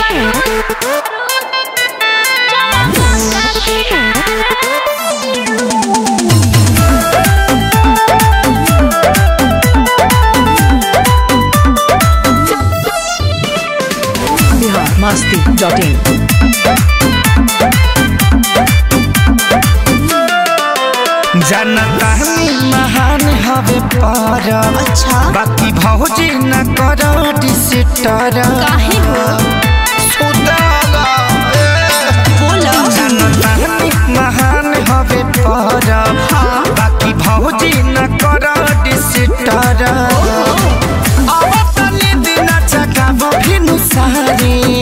Bihar Masti dot in जनता महान हवे पर अच्छा बाकी भौजी न करो डिसिटर काहे हो बोलो जनता महान हवे पर बाकी भौजी न करो डिसिटर अब तनी दिन जगाबो भिनु सारी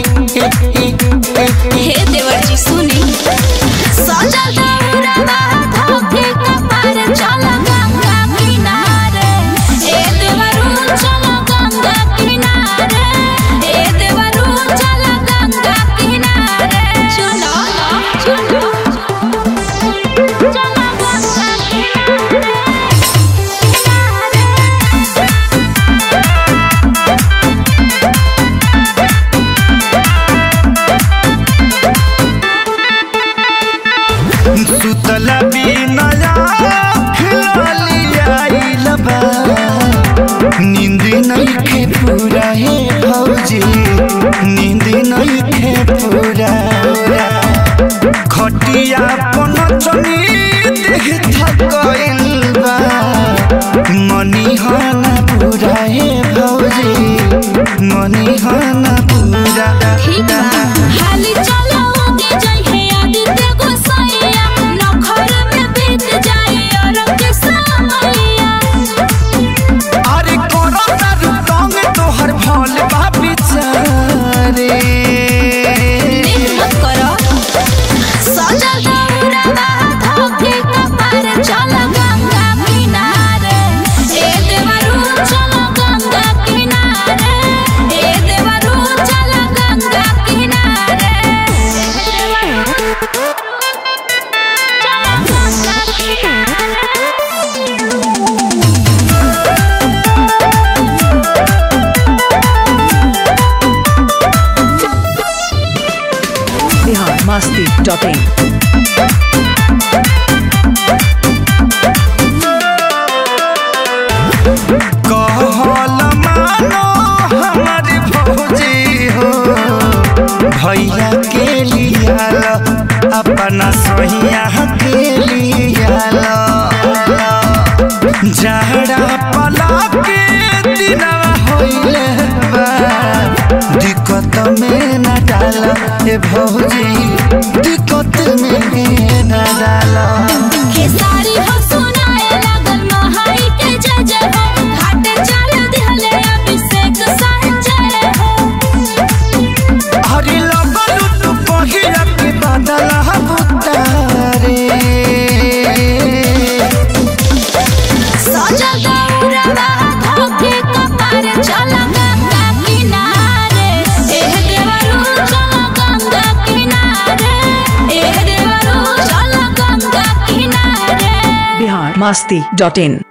हे देवर जी सुनी सजल दौड़वा धोखे कपार चल गंगा किनारे ए देवरू चल गंगा किनारे ए देवरू चल गंगा किनारे चलो चलो चल गंगा किनारे सुतल बिनया खिलियाइल बा नींद नइखे पूरा हे भौजी नींद नइखे पूरा खटिया पन चनी देह थकइल बा मनी हना पूरा हे भौजी मनी हना पूरा ठीक बा हाली चलो उगे जाई है आदित्य गोसाइया नखर में बीत जाई और के समैया अरे कोरोना रुकंग तोहर भोल बापी चारे देख मत करो सजल दौड़वा धोखे कपार चल गंगा किनारे ए देवरू चल गंगा किनारे ए देवरू चल गंगा किनारे चल गंगा किनारे बिहार मस्ती डॉट इन कहल मानो हमार भौजी हो भैया के लियाल अपना सोहिया के लियाल जहरा पला के दिनवा होइले बा दिक्कत में न डाल ए भौजी दिक्कत में न डाल खेसारी हो सुनाए लागल महाई के जय जय हो घाटे चल दिहले अभिषेक संजय हो हरि लगलु तू पहिला के बादल हबुतारे सजल दौड़वा धोखे कपार चल गंगा किनारे एह देवरू चल गंगा किनारे एह देवरू चल गंगा किनारे बिहार मस्ती डॉट इन